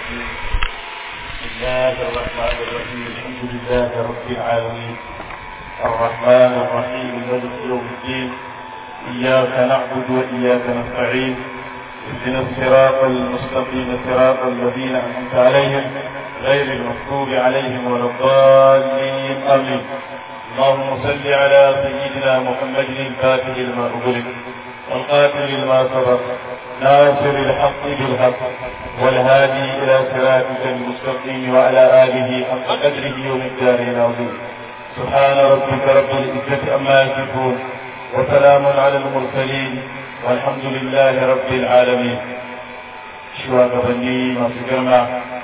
الرجيم بسم الله الرحمن الرحيم الحمد لله رب العالمين الرحمن الرحيم مالك يوم الدين إياك نعبد وإياك نستعين اهدنا الصراط المستقيم صراط الذين أنعمت عليهم غير المغضوب عليهم ولا الضالين آمين اللهم صل على سيدنا محمد الفاتح لما أغلق والقاتل لما سبق ناصر الحق بالحق والهادي إلى صراطك المستقيم وعلى آله حق قدره ومقداره العظيم سبحان ربك رب العزة عما يصفون وسلام على المرسلين والحمد لله رب العالمين shugabanni masu girma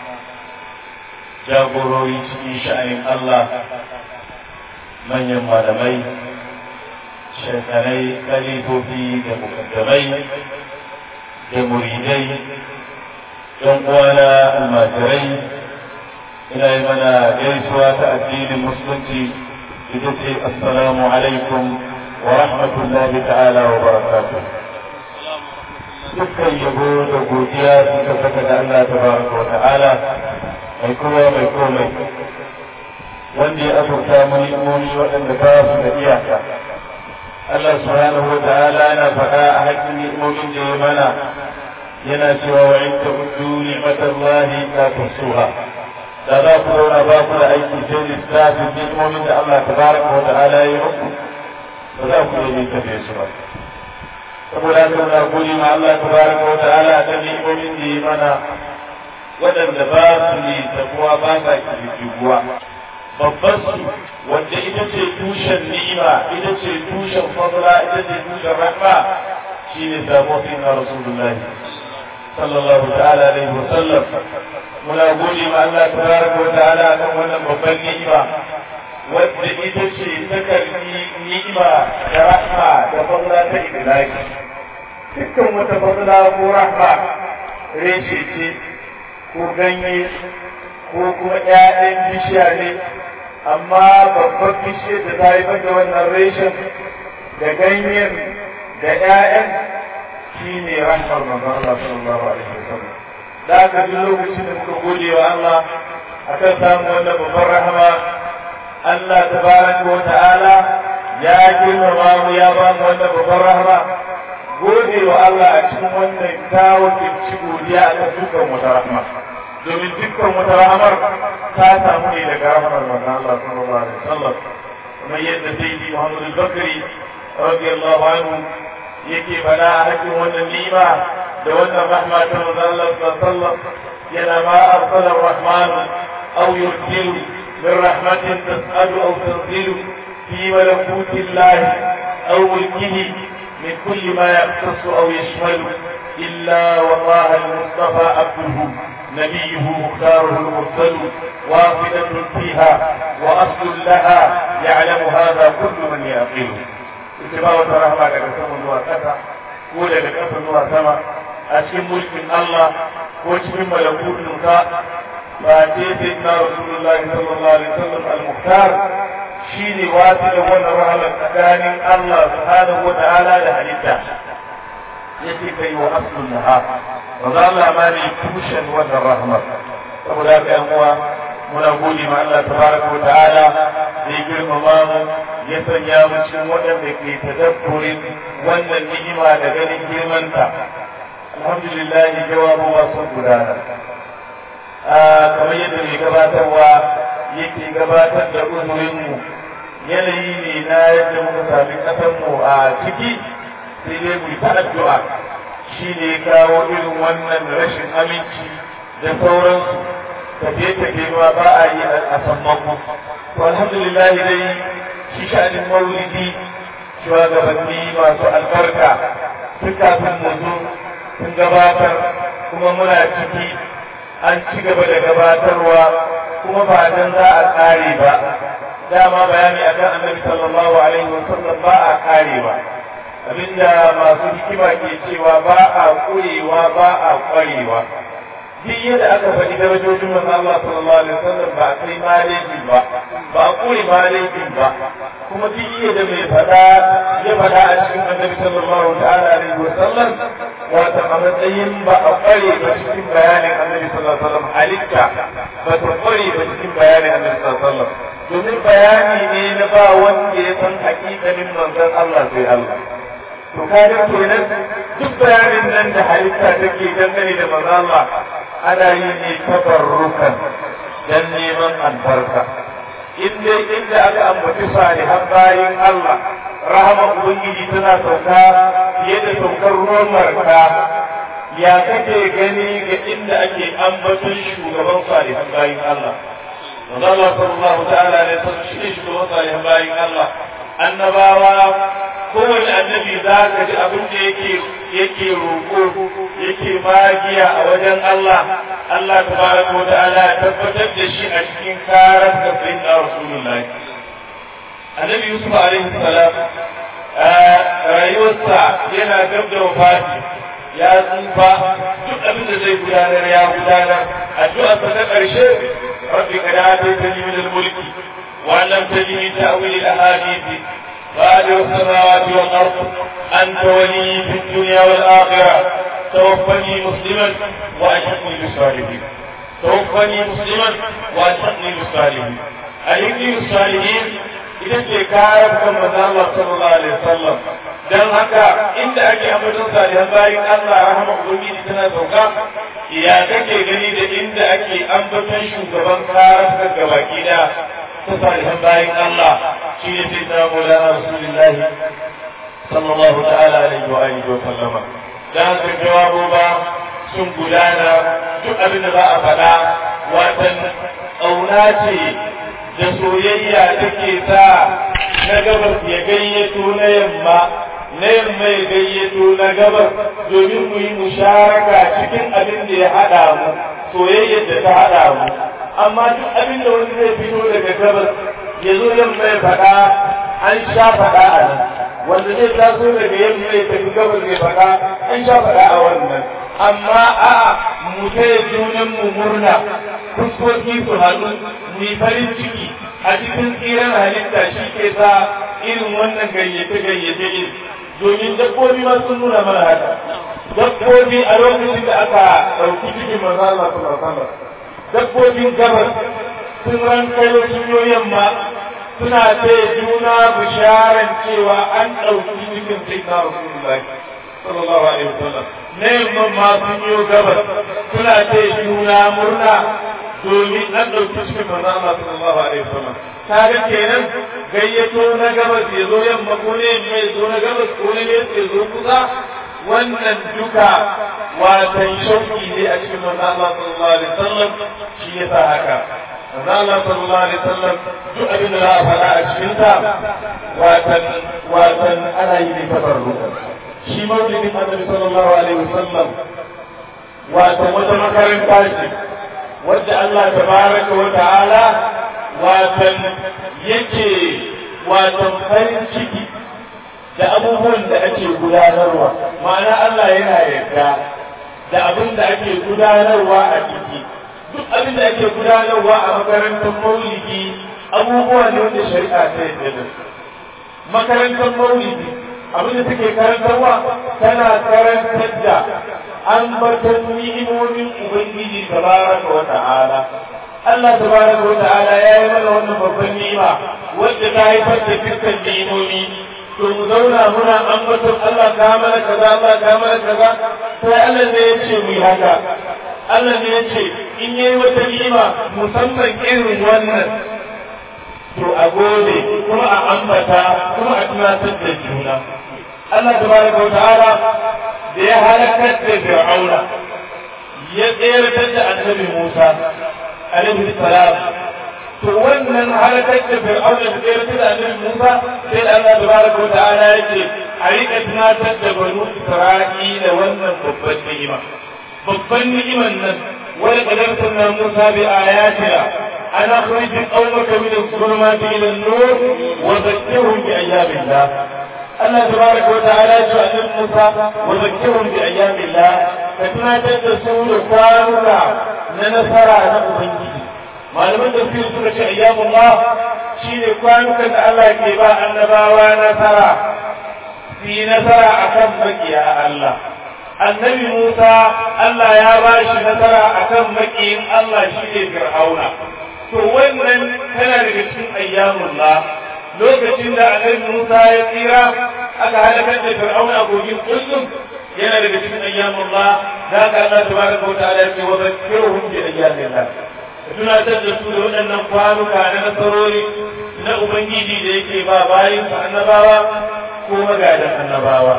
jagorori cikin sha'anin Allah manyan malamai shekanai kalifofi da mukaddamai da muridai don uwana almajirai ina yi mana gaisuwa ta addinin musulunci ita ce assalamu alaikum wa rahmatullahi ta'ala wa barakatuh dukkan yabo da godiya suka saka da Allah tabaraka wa ta'ala mai kowa mai komai wanda ya azurta mu ni'imomi waɗanda ba su da iyaka Allah subhanahu wa ta'ala yana faɗa a haƙƙin ni'imomin da ya mana yana cewa wa in ta'uddu ni'matallahi la tuhsuha da za ku zauna ba ku da aiki sai lissafin ni'imomin da Allah tabaraka wa ta'ala ya yi muku ba za ku iya tafe su ba saboda haka muna gode ma Allah tabaraka wa ta'ala da ni'imomin da ya mana waɗanda ba su ne tabuwa ba sa kirkiguwa babban su wanda ita ce tushen ni'ima ita ce tushen fadla ita ce tushen rahma shine samu sai na rasulullahi sallallahu ta'ala alaihi wa sallam muna gode ma Allah tabaraka wa ta'ala kan wannan babban ni'ima wadda ita ce ta karbi ni'ima da rahma da fadla ta idlaki dukkan wata fadla ko rahma reshe ce ko ganye ko kuma ƴaƴan bishiya ne amma babban bishiyar da ta haifar da wannan reshen da ganyen da ƴaƴan shi ne rahmar manzon Allah sallallahu alaihi wasallam da aka ji lokacin da muka gode wa Allah akan samun wannan babban rahama Allah tabaraka wa ta'ala ya girmama mu ya ba mu wannan babban rahama gode wa Allah a cikin wannan kawo ci godiya a kan dukkan wata rahama domin dukkan wata rahamar ta samu ne daga rahamar manzon Allah sallallahu alaihi wasallam kamar yadda sayyidi Muhammad al-Bakri radiyallahu anhu yake fada a hakkin wannan ni'ima da wannan rahma ta manzon Allah sallallahu alaihi wasallam yana ma arsala ar-rahman aw yursilu min rahmatin tas'adu aw tanzilu fi malakuti Allah aw mulkihi من كل ما يختص أو يشمل إلا والله المصطفى عبده نبيه مختاره المرسل واحدة فيها وأصل لها يعلم هذا كل من يعقله اتباع رحمة كسم الله كسا كولا كسم الله سما أشم ملك الله وشم ملكوت نكا فاتيتنا رسول الله صلى الله عليه وسلم المختار shi ne wasu da wannan rahamar tsakanin Allah subhanahu wa ta'ala da halitta ya ce kai wa aslun naha ba za Allah ma ne tushen wannan rahamar saboda haka yan uwa muna gode ma Allah tabaraka wa ta'ala da ya girmama mu ya sanya mu cikin waɗanda ke tadabburin wannan ni'ima da ganin girmanta alhamdulillah jawabu ba sun gudana kamar yadda mai gabatarwa yake gabatar da uzurinmu yanayi ne na yadda muka sami ƙasanmu a ciki sai dai mu ta addu'a shi ne kawo irin wannan rashin aminci da sauransu tafiye-tafiye ma ba a yi a sammako to alhamdulillah dai shi sha'anin maulidi shugabanni masu albarka tun kafin mu zo sun gabatar kuma muna ciki an ci gaba da gabatarwa kuma ba dan za a kare ba dama bayani akan annabi sallallahu alaihi wasallam ba a kare ba abinda masu hikima ke cewa ba a kurewa ba a kwarewa duk yadda aka faɗi darajojin manzo Allah sallallahu alaihi wasallam ba kai malejin ba ba a kure malejin ba kuma duk yadda mai faɗa ya faɗa a cikin annabi sallallahu ta'ala alaihi wasallam wato a matsayin ba a kware ba cikin bayanin annabi sallallahu alaihi wasallam halitta ba ta kware ba cikin bayanin annabi sallallahu alaihi wasallam domin bayani ne na ba wanda ya san hakikanin manzon Allah sai Allah to kaga kenan duk bayanin nan da halitta take dangane da manzon Allah ana yi ne tabarrukan dan neman albarka in dai inda aka ambaci salihan bayin Allah rahama ubangiji tana sauka fiye da saukar ruwan marka ya kake gani ga inda ake ambaton shugaban salihan bayin Allah manzo Allah sallallahu ta'ala ne san shi shugaban salihan bayin Allah annabawa kowane annabi za ka ji abin da yake yake roƙo yake magiya a wajen Allah Allah tabaraka wa ta'ala ya tabbatar da shi a cikin karar da sayyidina Rasulullahi annabi Yusuf alaihi salam rayuwarsa yana gab da wafati ya tsufa duk abin da zai gudanar ya gudanar addu'arsa ta ƙarshe rabbi kada ataitani min al-mulki wa lam tajini ta'wil al-ahadith فاطر السماوات والارض انت ولي في الدنيا والاخره توفني مسلما والحقني بالصالحين توفني مسلما والحقني بالصالحين الحقني بالصالحين idan ce kayan kan manzo Allah sallallahu alaihi wasallam dan haka inda ake ambaton salihan bayin Allah rahama ubangiji tana sauka ya kake gani da inda ake ambaton shugaban kayan gabaki da ta salihan bayin Allah shi ne sai na Maulana Rasulullah sallallahu ta'ala alaihi wa alihi wa sallama dan haka jawabu ba sun gudana duk abin da za a faɗa watan ƙauna ce da soyayya take sa na gabas ya gayyato na yamma na yamma ya gayyato na gabas domin mu yi musharaka cikin abin da ya haɗa mu soyayyar da ta haɗa mu amma duk abin da wani zai fito daga gabas ya zo yamma ya faɗa an sha faɗa a nan wanda zai taso daga yamma ya tafi gabas ya faɗa an sha faɗa a wannan amma a mu taya junan mu murna fuskoki su haɗu mu yi farin ciki a cikin tsiran halitta shi ke sa irin wannan gayyace gayyace din domin dabbobi ma sun nuna mana haka dabbobi a lokacin da aka ɗauki cikin manzo Allah sallallahu alaihi wasallam dabbobin gabas sun ran kai sun yo yamma suna ce juna bisharan cewa an ɗauki cikin sayyidina rasulullahi sallallahu alaihi wasallam na yamma ma sun yo gabas suna ce juna murna domin an ɗauki cikin manzo Allah sallallahu alaihi wasallam kaga kenan gayyato na gabas ya zo yamma ko ne mai zo na gabas ko ne ya zo kusa wannan duka watan shauki ne a cikin manzo Allah sallallahu alaihi wasallam shi yasa haka manzo Allah sallallahu alaihi wasallam duk abin da za a faɗa a cikin sa watan watan ana yi ne tabarru shi maulidin Annabi sallallahu alaihi wasallam watan wata makaranta ce wadda Allah tabaraka wa ta'ala watan yake watan farin ciki da abubuwan da ake gudanarwa ma'ana Allah yana yarda da abin da ake gudanarwa a ciki duk abin da ake gudanarwa a makarantar maulidi abubuwa ne wanda shari'a ta yarda da su makarantar maulidi abin da take karantarwa tana karantar da ambaton ni'imomin ubangiji tabaraka wa ta'ala Allah tabaraka wa ta'ala ya yi mana wannan babban ni'ima wadda ta haifar da dukkan ni'imomi to mu zauna muna ambaton Allah ka mana kaza Allah ka mana kaza sai Allah ne ya ce mu yi haka Allah ne ya ce in yayi wata ni'ima musamman irin wannan to a gode kuma a ambata kuma a tunatar da juna Allah tabaraka wa ta'ala da ya halakar da Fir'auna ya tsayar da annabi Musa alaihi salam to wannan halakar da fir'auna da tsere da annabi Musa sai da Allah tabaraka wa ta'ala yake a rika tunatar da banu Isra'ila wannan babban ni'ima babban ni'iman nan wala qadar sunna Musa bi ayatina ana akhrij qawmaka min adh-dhulumati ila an-nur wa dhakkirhum bi ayyabillah Allah tabaraka wa ta'ala ya ce annabi Musa wa dhakkirhum bi ayyabillah ka tunatar da su da kwanuka na nasara na Ubangiji malaman tafsir suka ce ayyamullah shine kwanukan da Allah ke ba annabawa nasara su yi nasara akan makiya Allah annabi Musa Allah ya ba shi nasara akan makiyin Allah shi ne Fir'auna to wannan tana daga cikin ayyamullah lokacin da annabi Musa ya tsira aka halakar da Fir'auna a kogin kullum yana daga cikin ayyamullah da ka Allah tabaraka wa ta'ala ya ce wa zakkiruhum bi ayyamillah tunatar da su da waɗannan kwanuka na nasarori na Ubangiji da yake ba bayin annabawa ko magadan annabawa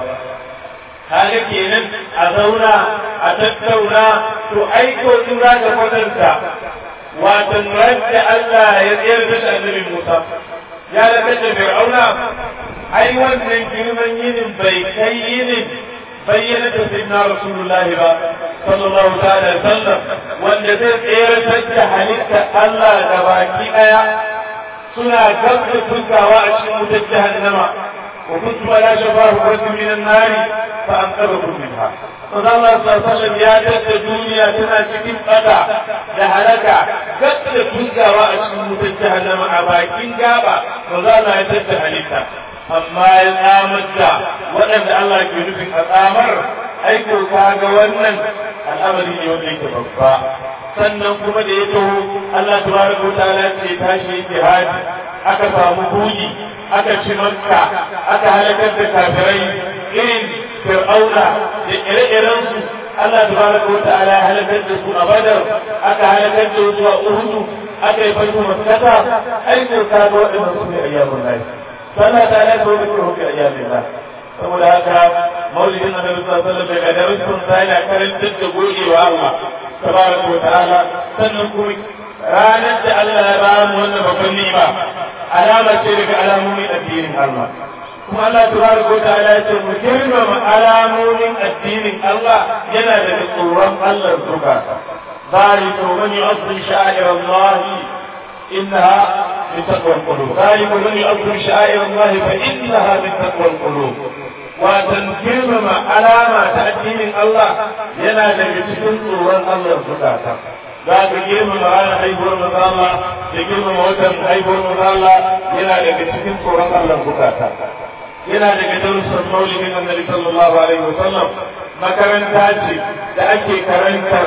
kaga kenan a zauna a tattauna to aiko in za ka kwatanta watan da Allah ya tsayar da annabi Musa ya lakar da Fir'auna ai wannan girman yinin bai kai yinin bayyana da sayyidina Rasulullahi ba sallallahu ta'ala sallam wanda zai tsayar da halitta Allah da baki daya suna gabda tukawa a cikin wutar jahannama وكنت لا شفاه رجل من النار فأنقذكم منها فقال الله صلى الله عليه وسلم يا جد الدنيا تنا cikin قطع da halaka gabda da tukawa a cikin wutar jahannama a bakin gaba ba za na ya tatta halitta amma ya tsamar da waɗanda Allah ke nufin a tsamar aiko ka ga wannan al'amari ne wanda yake babba sannan kuma da ya taho Allah tabaraka wa ta'ala ce tashi yake haji aka samu buji aka ci makka aka halakar da kafirai irin fir'auna da ire-iren su Allah tabaraka wa ta'ala ya halakar da su a badar aka halakar da su a uhudu aka yi fatu makkata aiko ka ga waɗannan su ne ayyamun lahi sallah ta ala ta wuce hukun ayyamin lahi saboda haka maulidin annabi sallallahu alaihi wasallam daga darasin sa yana karantar da gogewa Allah tabaraka wa ta'ala sannan kuma ranar da Allah ya ba mu wannan babban ni'ima alama ce daga alamomin addinin Allah kuma Allah tabaraka wa ta'ala ya ce mu girmama alamomin addinin Allah yana daga tsoron Allah zuka ذلك ومن يعظم شعائر الله إنها من تقوى القلوب ذلك ومن يعظم شعائر الله فإنها من تقوى القلوب وتنكرم علامة تأدين الله ينا لبتكن صورا الله زكاة ذاك girma ranar haihuwar maza Allah da girmama watan haihuwar maza Allah yana daga cikin tsoron Allah bukata yana daga darussan maulidin annabi sallallahu alaihi wasallam makaranta ce da ake karantar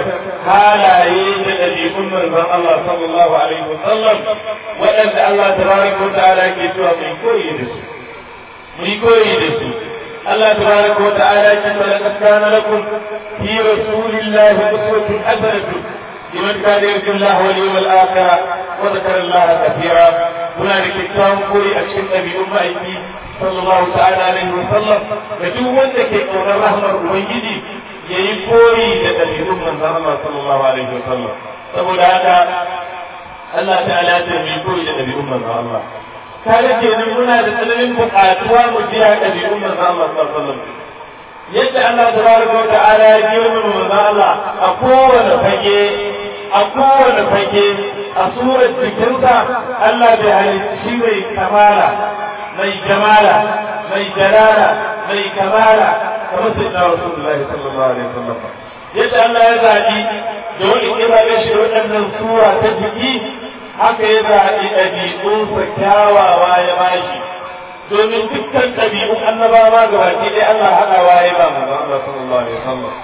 halaye da ɗabi'un manzon Allah sallallahu alaihi wasallam waɗanda Allah tabaraka wa ta'ala ke cewa mai koyi da su mai koyi da su Allah tabaraka wa ta'ala ke cewa laqad kana lakum fi rasulillahi uswatun hasanatun liman kana yarju Allah wal yawmal akhir wa dhakara Allah kathira muna da kyakkyawan koyi a cikin ɗabi'un ma'aiki sallallahu ta'ala alaihi wa sallam da duk wanda ke ƙaunar rahmar ubangiji yayi koyi da ɗabi'un manzon Allah sallallahu alaihi wa sallam saboda haka Allah ta'ala ta mai koyi da ɗabi'un manzon Allah kaga kenan muna da tsananin buƙatuwa mu biya ɗabi'un manzon Allah sallallahu alaihi wa sallam yadda Allah tabaraka wa ta'ala ya girmama manzon Allah a kowane fage a kowane fage a surar jikinsa Allah bai halicci mai kamala mai jamala mai jalala mai kamala kamar sai na Rasulullah sallallahu alaihi wasallam yadda Allah ya zaɓi da wani kira ya shi waɗannan sura ta jiki haka ya zaɓi ɗabi'unsa kyawawa ya bashi domin dukkan ɗabi'un annabawa gabaki ɗaya Allah haɗawa ya ba manzon Allah sallallahu alaihi wasallam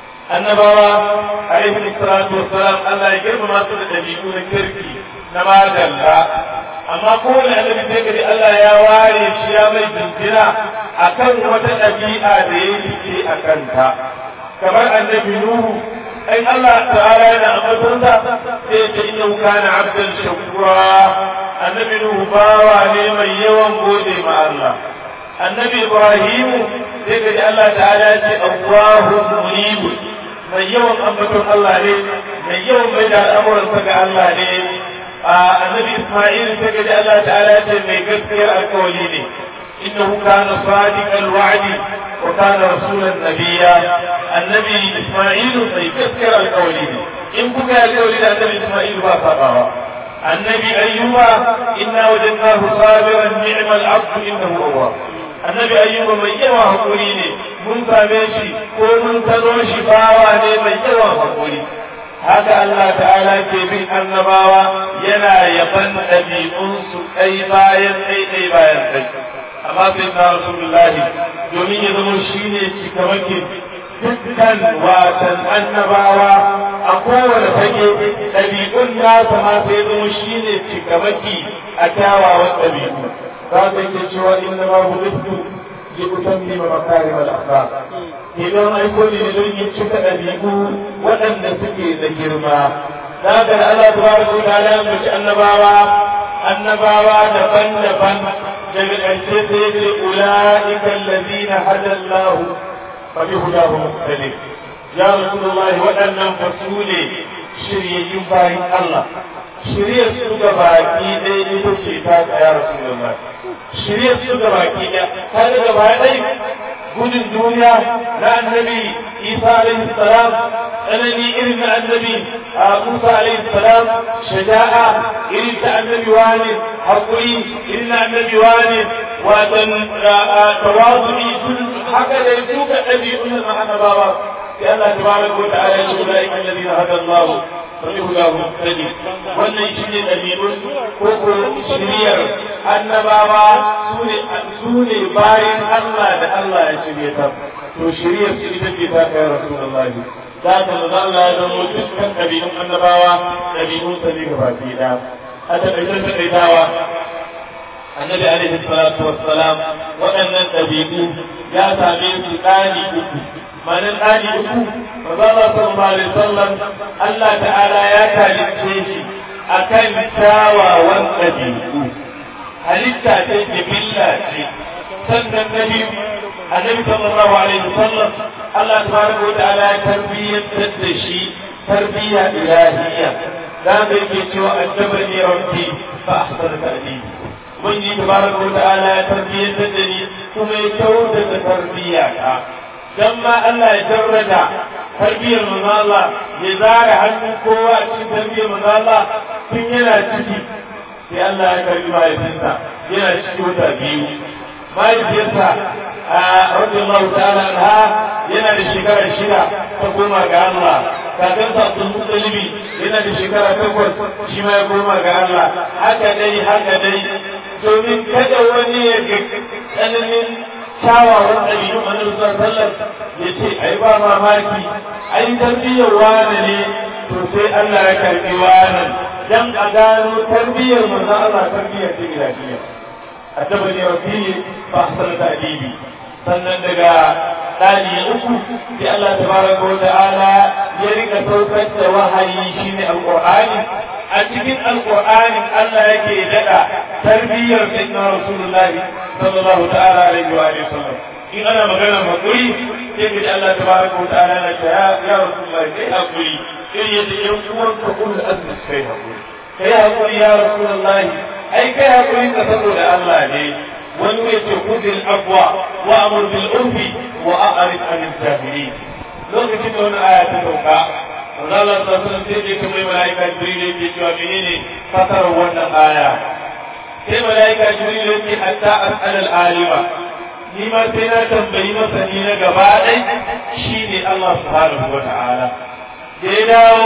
annabawa alaihi salatu wassalam Allah ya girmama su da ɗabi'u na kirki na madalla amma kowane annabi sai gari Allah ya ware shi ya mai jinjina akan wata ɗabi'a da ya yi a kanta kamar annabi Nuhu ai Allah ta'ala yana ambatonsa sai ta inna kana abdan shakura annabi Nuhu bawa ne mai yawan gode ma Allah annabi Ibrahim sai gari Allah ta'ala ya ce Allahu munib mai yawan ambaton Allah ne mai yawan mai da al'amuransa ga Allah ne النبي إسماعيل سجد الله تعالى من قصير القولين إنه كان صادق الوعد وكان رسولا نبيا النبي إسماعيل في قصير القولين إن بكى القولين النبي إسماعيل فاصبر النبي أيوب إنا وجدناه صابرا نعم العبد إنه أواب annabi ayyuba mai yawa hakuri ne mun same shi ko mun tano shi bawa ne mai yawa hakuri haka Allah ta'ala ke bin annabawa yana yaban ɗabi'unsu ɗai bayan ɗai ɗai bayan ɗai amma sai na rasulullahi domin ya zama shi ne cikamakin dukkan watan annabawa a kowane fage ɗabi'un nasa ma sai zama shi ne cikamaki a kyawawan ɗabi'u za ka ke cewa inna ma hulittu li utammima makarim al-akhlaq idan aiko ne don yin cika ɗabi'u waɗanda suke da girma za ka da Allah tabaraka wa ta'ala ya mace annabawa annabawa daban-daban daga ƙarshe sai ya ce ula'ika allazina hada Allah fa bi hudahu muqtadi ya rasulullah waɗannan fasule shiryayyun bayin Allah shirya su ga baki ɗaya ita ce ta ya rasulullah shirya su ga baki ɗaya ta da gaba ɗaya gudun duniya na annabi isa alaihi salam tsanani irin na annabi musa alaihi salam shaja'a irin ta annabi wani haƙuri irin na annabi wani watan tawazu'i haka da duka ɗabi'un na annabawa sai Allah tabaraka wa ta'ala ya ce ulaika alladhina hada Allah فلهداه مهتدي wannan shine dalilun ko ko shiriyar annabawa sune bayan Allah da Allah ya shirye ta to shiriyar su ita ce ta kai rasulullahi za ta da Allah ya zama dukkan ɗabi'un annabawa ɗabi'un sa ne gaba ɗaya a taƙaitar taƙaitawa annabi alaihi salatu wassalam waɗannan ɗabi'u ya same su ɗani uku manan ɗani uku maza Allah sallallahu alaihi wasallam Allah ta'ala ya talice shi akan kyawawan ɗabi'u halitta ce jibilla ce sannan na biyu annabi sallallahu alaihi wasallam Allah tabaraka wa ta'ala ya tarbiyyantar da shi tarbiyya ilahiyya da ga yake cewa addabani rabbi fa ahsana ta'dibi ubangiji tabaraka wa ta'ala ya tarbiyyantar da ni kuma ya kyautata tarbiyya ta dan ma Allah ya jarrada tarbiyyar manzo Allah ya zara hannun kowa a cikin tarbiyyar manzo Allah tun yana ciki sai Allah ya karbi mahaifinsa yana ciki wata biyu mahaifiyarsa a radiyallahu ta'ala anha yana da shekara shida ta koma ga Allah kakansa Abdul Muttalibi yana da shekara takwas shi ma ya koma ga Allah haka dai haka dai domin kada wani ya ga tsananin kyawawan ɗabi'un annabi sallallahu alaihi ya ce ai ba mamaki ai tarbiyyar wani ne to sai Allah ya karbi wani dan a gano tarbiyyar manzo Allah tarbiyyar ta ilahiya addabani rabbi fa ahsana ta'dibi sannan daga ɗani uku sai Allah tabaraka wa ta'ala ya rika saukar da wahayi shine alqur'ani a cikin alqur'ani Allah yake dada tarbiyyar sayyidina rasulullahi sallallahu ta'ala alaihi wa alihi wasallam in ana magana hakuri sai ka ji Allah tabaraka wa ta'ala na ta ya ya rasulullahi kai hakuri irin yadda yan uwan ka kullu azmi kai hakuri kai hakuri ya rasulullahi ai kai hakuri ka saboda Allah ne wani mai ce kudin abuwa wa amur bil urfi wa a'rif anil jahilin lokacin da wani aya ta sauka Allah ta sanar sai je kamar malaika Jibril yake cewa menene fasarar wannan aya sai malaika Jibril yake hatta as'al al alima ni ma sai na tambayi masani na gaba ɗai shine Allah subhanahu wa ta'ala da ya dawo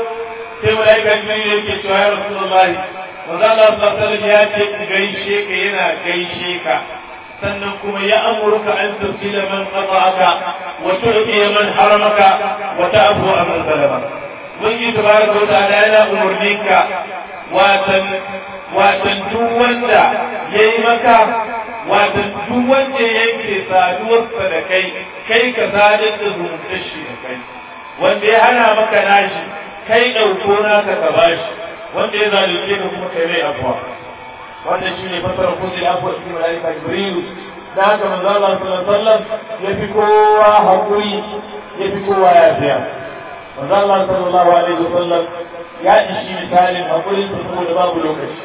sai malaika Jibril yake cewa ya Rasulullahi manzo Allah sallallahu ya ce gaishe ka yana gaishe ka sannan kuma ya amurka an tafsila man qata'aka wa tu'ti man haramaka wa ta'fu man zalama mun yi tabaraka wa ta'ala yana umurninka watan watan duk wanda yayi maka watan duk wanda yake saduwarsa da kai kai ka sadar da zumuntar shi da kai wanda ya hana maka nashi kai ɗauko naka ka bashi wanda ya zalunce ka kuma kai mai afuwa wannan shine fasara kuzi afuwa cikin malaika jibril da haka manzo Allah sallallahu alaihi wasallam ya fi kowa hakuri ya fi kowa yafiya manzo Allah sallallahu alaihi wasallam ya ishi misalin hakurin sa saboda babu lokaci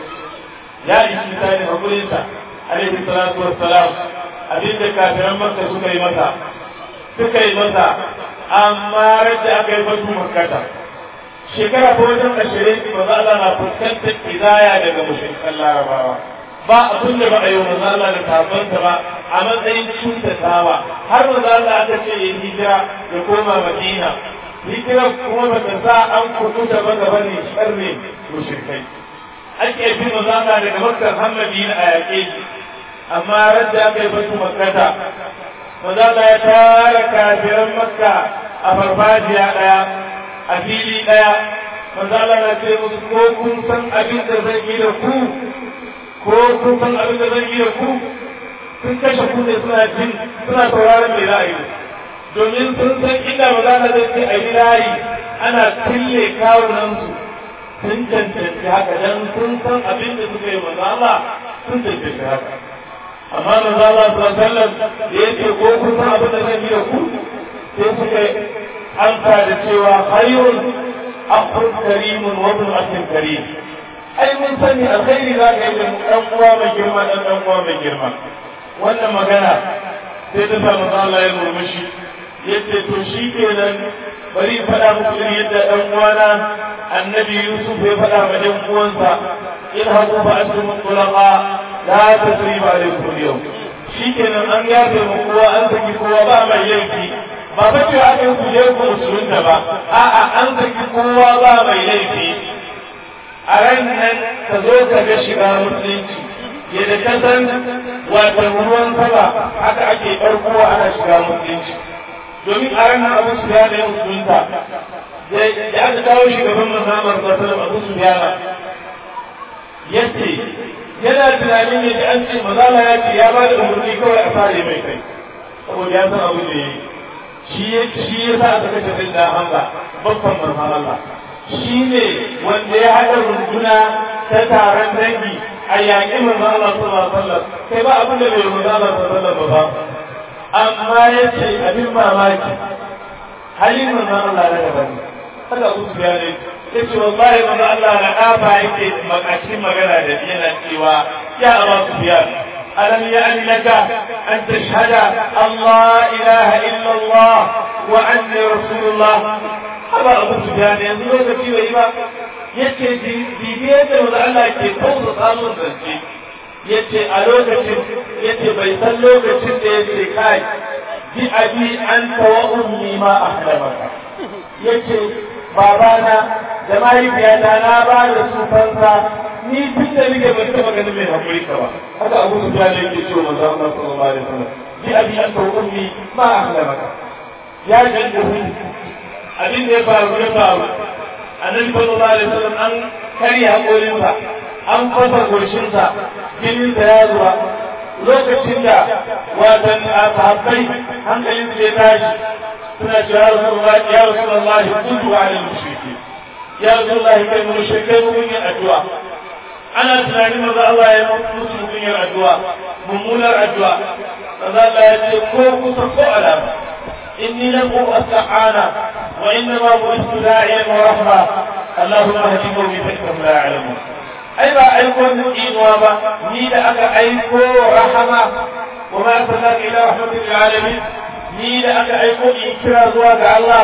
ya ishi misalin hakurin sa alaihi salatu wassalam abinda kafiran makka suka yi masa suka yi masa amma rage aka yi fatu makkata shekara ta wajen ashirin manzo Allah na fuskantar kidaya daga mushrikan larabawa ba abin da ba a yi wa manzo Allah da sahabbansa ba a matsayin cuntatawa har manzo Allah aka ce ya hijira ya koma Madina hijira kuma ba ta sa an kuɗuta ba gaba ne sharri mushrikai ake bi manzo Allah daga Makka har Madina a yaƙe shi amma radda aka yi batu makkata maza ya tara kafiran makka a farfajiya ɗaya a fili ɗaya maza na ce musu ko kun san abin da zan yi da ku ko kun san abin da zan yi da ku sun kashe ku ne suna jin suna sauraron me za a yi domin sun san inda ba za ka zai ce a yi layi ana tille kawunansu sun cancanci haka dan sun san abin da suka yi maza Allah sun cancanci haka amma maza Allah sallallahu da ya ce ko kun san abin da zan yi da ku sai suka amsa da cewa khayrun akhun karimun wa ibn akhin karim ai mun sani alkhairi za ka yi da dan uwa mai girma dan dan uwa mai girma wannan magana sai ta samu Allah ya murmushi yace to shi kenan bari faɗa muku irin yadda ɗan uwana annabi Yusuf ya faɗa ma ɗan uwansa in haku fa antum tulaqa la tasriba alaykum al-yawm shi kenan an yafe mu kowa an saki kowa ba mai laifi ba fa cewa ake ku je ku musulunta ba a'a an saki kowa ba mai laifi a ran nan ka zo ka ga shiga musulunci yadda ka san wata ruwan sama haka ake ɓarkowa ana shiga musulunci domin a ranar abu su ya da yin musulunta da aka kawo shugaban mazamar sasalam abu su ya ya ce yana tunanin ya ji an ce mazala ya ce ya ba da umarni kawai a sare mai kai saboda ya san abu da ya yi shi ya sa aka kashe sai da hamza babban manzan Allah shi ne wanda ya haɗa runduna ta taron dangi a yaƙi manzan Allah sallallahu alaihi wasallam kai ba abin da bai manzan Allah sallallahu alaihi wasallam ba amma ya ce abin mamaki halin manzon Allah na daban haka Abu Sufyan ne ya ce wallahi manzon Allah na kafa yake makashin magana da yana cewa ya Abu Sufyan alam ya'ni laka an tashhada Allah ilaha illa Allah wa anni rasulullah haba Abu Sufyan yanzu lokaci bai ba yace bibiyar da manzon Allah ke kausa samun zance yace a lokacin yace bai san lokacin da yace kai bi abi anta wa ummi ma ahlamaka yace babana da mahaifiyata na ba da su fansa ni tun da nake ban taɓa ganin mai hakuri ka ba haka abu su ya yake cewa manzo Allah sallallahu alaihi wasallam bi abi anta wa ummi ma ahlamaka ya jaddu abin da ya faru ya faru annabi sallallahu alaihi wasallam an karya hakorinsa an fasa goshinsa jininsa ya zuba lokacin da watan sahabbai hankalin su ya tashi suna cewa ya rasulullah ya rasulullah kudu ala mushriki ya rasulullah kai mu mushrikai mu yin addu'a ana tunanin maza Allah ya musu mutum yin addu'a mummunar addu'a maza Allah ya ce ko kusa ko alama inni lam asta'ana wa innama bu'istu da'iyan wa rahma اللهم اهد قومي فانهم لا يعلمون ai ba aiko inuwa ba ni da aka aiko rahama wa ma arsalnaka ila rahmatin lil alamin ni da aka aiko in kira zuwa ga Allah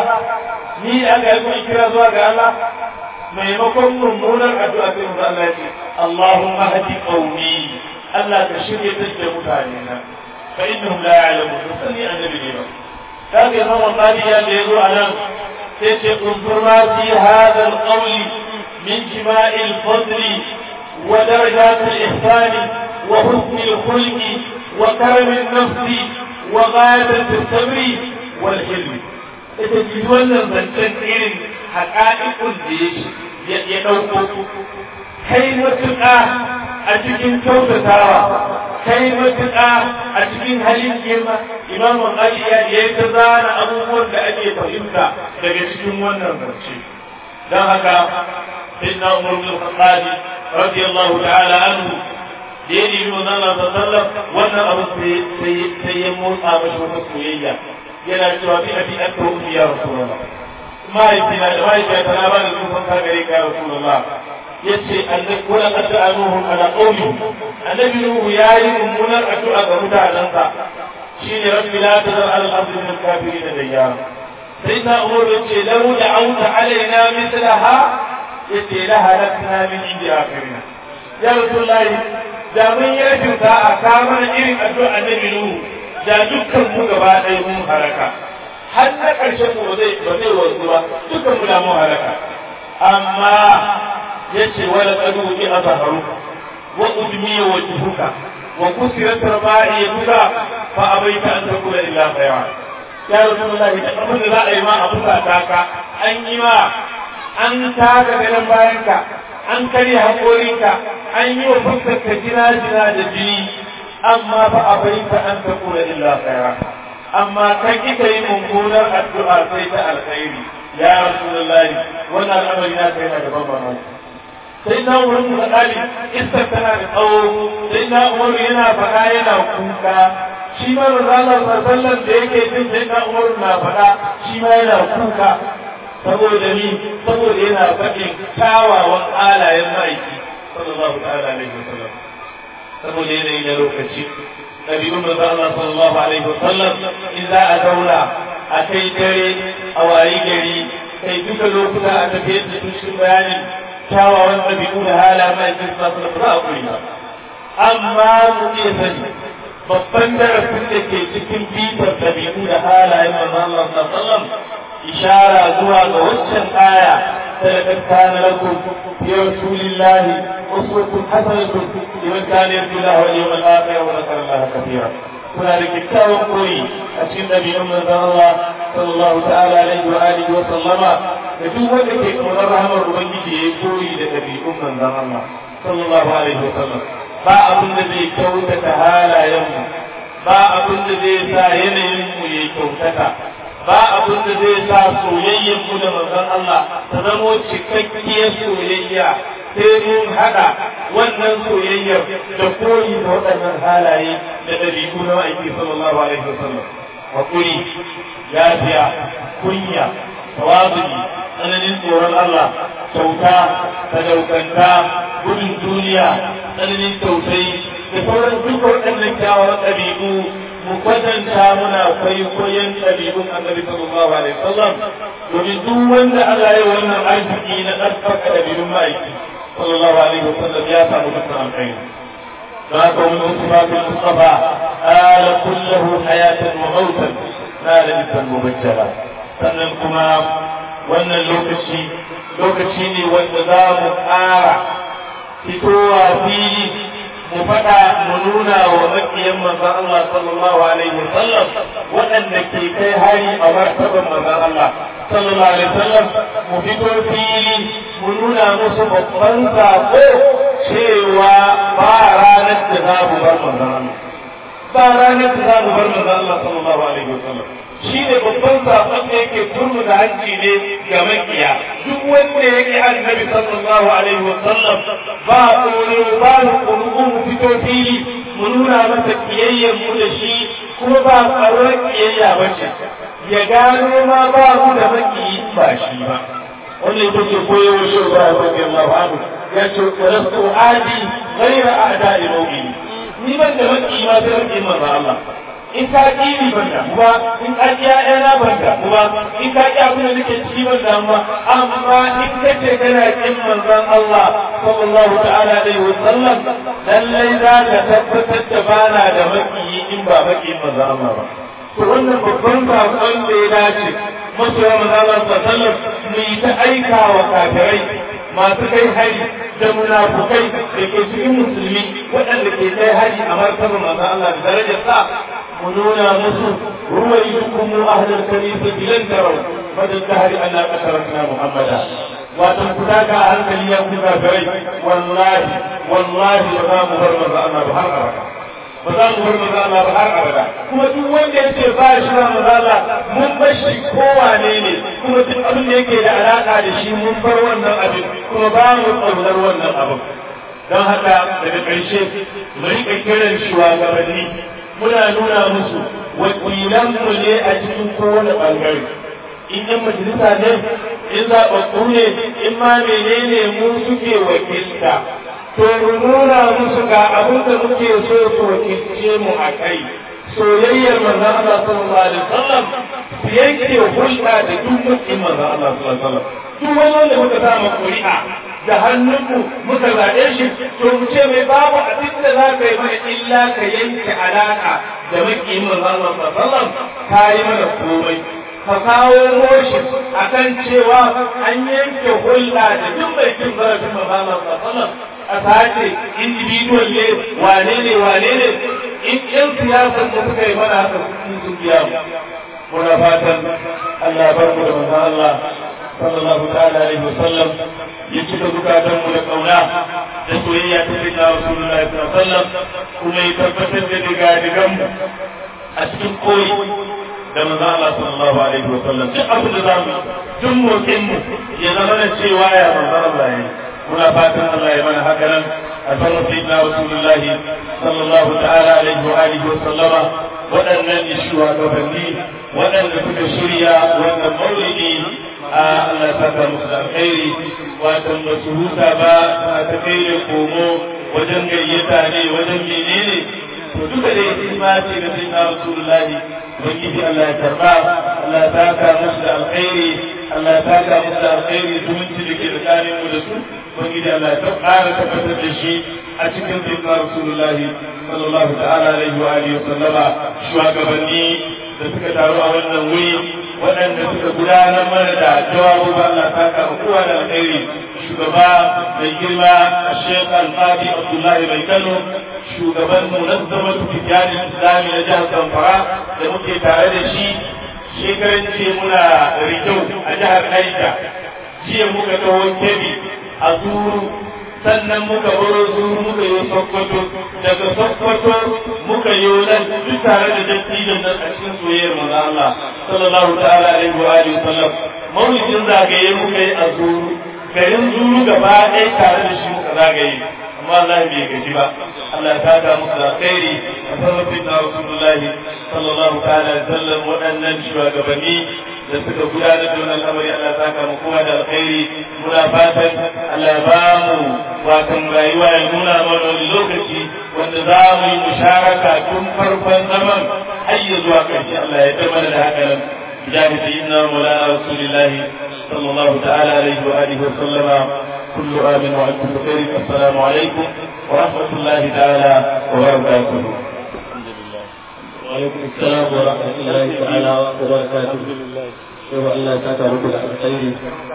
ni da aka aiko in kira zuwa ga Allah maimakon mummunar addu'a sai mu Allah ya ce Allahumma hadi qaumi Allah ka shirye da mutane na fa innahum la ya'lamun sani annabi ne ba kaga imam al-qadi ya da yazo anan sai ce unzur ma fi hadha al-qawl min jima'i al-fadl wa darajat al-ihsan wa husn al-khulq wa karam an-nafs wa ghayabat as-sabr wal hilm ita ji wannan zancen irin haƙa'iƙun da ya ɗauko kai matuƙa a cikin kyautatawa kai matuƙa a cikin halin girma imam Ali ya yi ta zana abubuwan da ake fahimta daga cikin wannan zance don haka sayyidina Umar bin Khattab radiyallahu ta'ala anhu da ya nemi manzon Allah sallallahu wannan abu sai ya motsa mashi wata soyayya yana cewa bi abi anta wa ya rasulullah mahaifina da mahaifiyata na ba da sun san gare ka ya rasulullah yace annabi wala qad anuhum ala qawli annabi nuhu yayi mummunar addu'a ga mutanansa shine rabbi la tazar ala al-ardi min al-kafirin dayyara sai na umar yace law da'awta alaina mithlaha yace la halakna min indi akhirina ya rasulullah da mun yi rashin sa'a ka mana irin addu'a annabi nuhu da dukkan mu gaba ɗaya mun haraka har na ƙarshen mu ba zai ba zai wanzu ba dukkan mu da mun haraka amma yace wala qadu bi azharu wa udmiya wajhuka wa kusirat raba'iyatuka fa abaita an takuna illa khayra ya rasulullahi da abin da za a yi ma a fusata ka an yi ma an taka ganin bayanka an karya haƙorinka an yi wa fuskarka jina-jina da jini amma fa a bai ta an ta kula illa khaira amma kan kika yi mummunar addu'a sai ta alkhairi ya rasulullahi wannan al'amari na kai na gaban mamaki sai na wurin mu tsali iskar tana da tsawo sai na umaru yana faɗa yana kuka shi ma manzo sallan da yake jin sai na umaru na faɗa shi ma yana kuka saboda ni saboda yana faɗin kyawawan alayen ma'aiki sallallahu ta'ala alaihi wasallam saboda yanayi na lokaci ɗabi'un manzo Allah sallallahu alaihi wasallam in za a zauna a kai dare a wayi gari kai duka lokuta a tafiyar da cikin bayanin kyawawan ɗabi'u da hala ma'aikin sallallahu alaihi wasallam ba a kuri ba amma mu iya sani babban darasin da ke cikin bitar ɗabi'u da halayen manzo Allah sallallahu alaihi wasallam ishara zuwa ga waccan aya لقد كان لكم في رسول الله أسوة حسنة لمن كان يرجو الله واليوم الآخر وذكر الله كثيرا kuna da kyakkyawan koyi a cikin ɗabi'un manzon Allah sallallahu ta'ala alaihi wa alihi wa sallama da duk wanda ke kaunar rahamar ubangiji ya koyi da ɗabi'un manzon Allah sallallahu alaihi wa sallam ba abin da zai kyautata halayenmu ba abin da zai sa yanayin mu ya kyautata ba abin da zai sa soyayyar mu da manzon Allah ta zamo cikakkiyar soyayya sai mun haɗa wannan soyayyar da koyi da waɗannan halaye da ɗabi'u na ma'aiki sallallahu alaihi wasallam hakuri yafiya kunya tawazuki tsananin tsoron Allah kyauta sadaukanta gudun duniya tsananin tausayi da sauran duk waɗannan kyawawan ɗabi'u mu kwatanta muna kwaikwayon ɗabi'un annabi sallallahu alaihi wasallam domin duk wanda Allah ya wannan arziki na ɗaukaka ɗabi'un ma'aiki sallallahu alaihi wasallam ya samu dukkan alkhairi ذاك من صفات المصطفى آل كله حياة وموتا نال مثل مبجلا sannan kuma wannan lokaci lokaci ne wanda za mu ƙara fitowa fili mu faɗa mu nuna wa makiyan manzon Allah sallallahu alaihi wasallam waɗanda ke kai hari a martaban manzon Allah sallallahu alaihi wasallam mu fito fili mu nuna musu babban sako cewa ba ranar da za mu bar manzon Allah ba ranar da za mu bar manzon Allah sallallahu alaihi wasallam shi ne babban sakon da yake turmu da hanci ne ga makiya duk wanda yake annabi sallallahu alaihi wa sallam ba tsoro ba tsoro mu fito fili mu nuna masa kiyayyen mu da shi kuma ba tsaron kiyayya ba ce ya gano ma ba mu da makiyi ba shi ba wannan ita ce koyewar shi ba ya rabbi Allah anhu ya ce rasu adi ghayra a'da'i mu'mini ni ban da makiyi ma sai rabbi manzo Allah in ka ƙi ni ban damu ba in ka ƙi ƴaƴana ban damu ba in ka ƙi abin da nake ciki ban damu ba amma in ka ce kana ƙin manzon Allah sallallahu ta'ala alaihi wa sallam lallai za ka tabbatar da bana da maƙiyi in ba maƙiyin manzon Allah ba to wannan babban saƙon da ya dace masoya manzon Allah sallallahu alaihi wa sallam mu yi ta aika wa kafirai masu kai hari da munafukai da ke cikin musulmi waɗanda ke kai hari a martabar manzon Allah da darajar sa ونونا مسلم رويكم أهل الكنيسة لن تروا مدى الدهر أن أتركنا محمدا وتنكتاك أهل كنيسة فري والله والله وما مبرمز أنا بحر أبدا ba za mu bar maza Allah ba har abada kuma duk wanda yace ba shi ba maza Allah mun bar shi kowane ne kuma duk abin da yake da alaka da shi mun bar wannan abin kuma ba mu tsaunar wannan abin don haka daga ƙarshe mu riƙa kiran shugabanni muna nuna musu wakilanmu ne a cikin kowane ɓangare in yan majalisa ne in zaɓaɓɓu ne in ma menene mu suke wakilta to mu nuna musu ga abin da muke so su wakilce mu a kai soyayyar manzon Allah sallallahu alaihi wasallam su yanke hulɗa da duk mutum manzon Allah sallallahu alaihi wasallam duk wani wanda muka samu ƙuri'a da hannunmu muka zaɓe shi to mu ce mai babu abin da za ka yi mana illa ka yanke alaƙa da makiyin manzon Allah sallallahu ka yi mana komai ka kawo moshi akan cewa an yanke hulɗa da duk mai cin zarafin manzon Allah sallallahu a sace individual ne wane ne wane ne in ƴan siyasan da suka yi mana haka sun biya mu muna fatan Allah bar mu da manzon Allah sallallahu ta'ala alaihi wasallam ya cika zukatan mu da kauna da soyayya ta sayyidina Rasulullahi sallallahu alaihi wasallam kuma ya tabbatar da diga digan mu a cikin koyi da manzon Allah sallallahu alaihi wasallam duk abin da zamu duk motsin mu ya zama da cewa ya manzon Allah ya muna fatan Allah ya mana haka nan alfarma sayyidina Rasulullahi sallallahu ta'ala alaihi wa alihi wa sallama waɗannan shugabanni waɗanda suka shirya wannan maulidi a Allah ta ta musu alkhairi wato ba su huta ba a ta kai da komo wajen gayyata ne wajen menene to duka dai hikima ce da sai na rasulullahi ubangiji Allah ya karba Allah ta ka musu da alkhairi Allah ta ka musu da alkhairi zumunci da ke tsakanin mu da su ubangiji Allah ta ƙara tabbatar da shi a cikin sayyidina rasulullahi sallallahu ta'ala alaihi wa alihi wa sallama shugabanni da suka taru a wannan wuri waɗanda suka gudanar mana da jawabu ba Allah ta kama kowa da alkhairi shugaba mai girma a Sheikh Al-Fadi Abdullahi Mai Kano shugaban munazzamar tijjani islami na jihar Zamfara da muke tare da shi shekaran ce muna Rijau a jihar Aisha jiya muka taho Kebbi a Zuru sannan muka baro Zuru muka yi Sokoto daga Sokoto muka yi nan duk tare da dattijan nan a cikin soyayyar manzo Allah sallallahu ta'ala alaihi wa alihi wasallam maulidin zagaye muka yi a Zuru garin Zuru gaba ɗaya tare da shi muka zagaye amma Allah bai gaji ba Allah ta ga musu da alkhairi a sarrafin da Rasulullahi sallallahu ta'ala alaihi wasallam waɗannan shugabanni da suka gudanar da wannan al'amari Allah ta ga mu kowa da alkhairi muna fatan Allah ba mu watan rayuwa ya nuna mana wani lokaci wanda za mu yi musharaka tun farkon zaman har ya zuwa ƙarshe Allah ya tabbata da haka nan بجاه سيدنا مولانا رسول الله صلى الله تعالى عليه وآله وسلم كل آمن وأنتم بخير السلام عليكم ورحمة الله تعالى وبركاته وعليكم السلام ورحمة الله تعالى وبركاته. شكرا الله تعالى رب العالمين